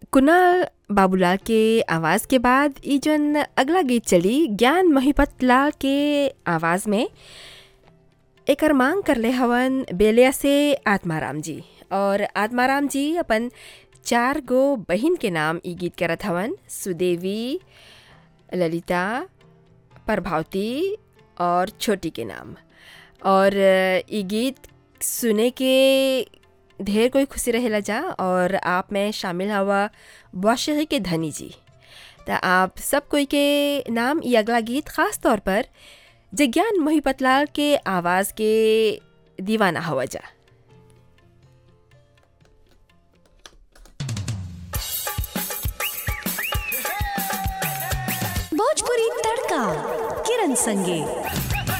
कुणाल बाबूलाल के आवाज़ के बाद ई जौन अगला गीत चली ज्ञान महिपत लाल के आवाज़ में एकर मांग करले हवन बेलिया से आत्माराम जी और आत्माराम जी अपन चार गो बहिन के नाम ई गीत करत हवन सुदेवी ललिता प्रभावती और छोटी के नाम और ई गीत सुने के ढेर कोई खुशी रहेला जा और आप में शामिल हवा वाशही के धनी जी त आप सब कोई के नाम ई अगला गीत ख़ास तौर पर जज्ञान मोहिपतलाल के आवाज़ के दीवाना हवा जा भोजपुरी तड़का किरण संगे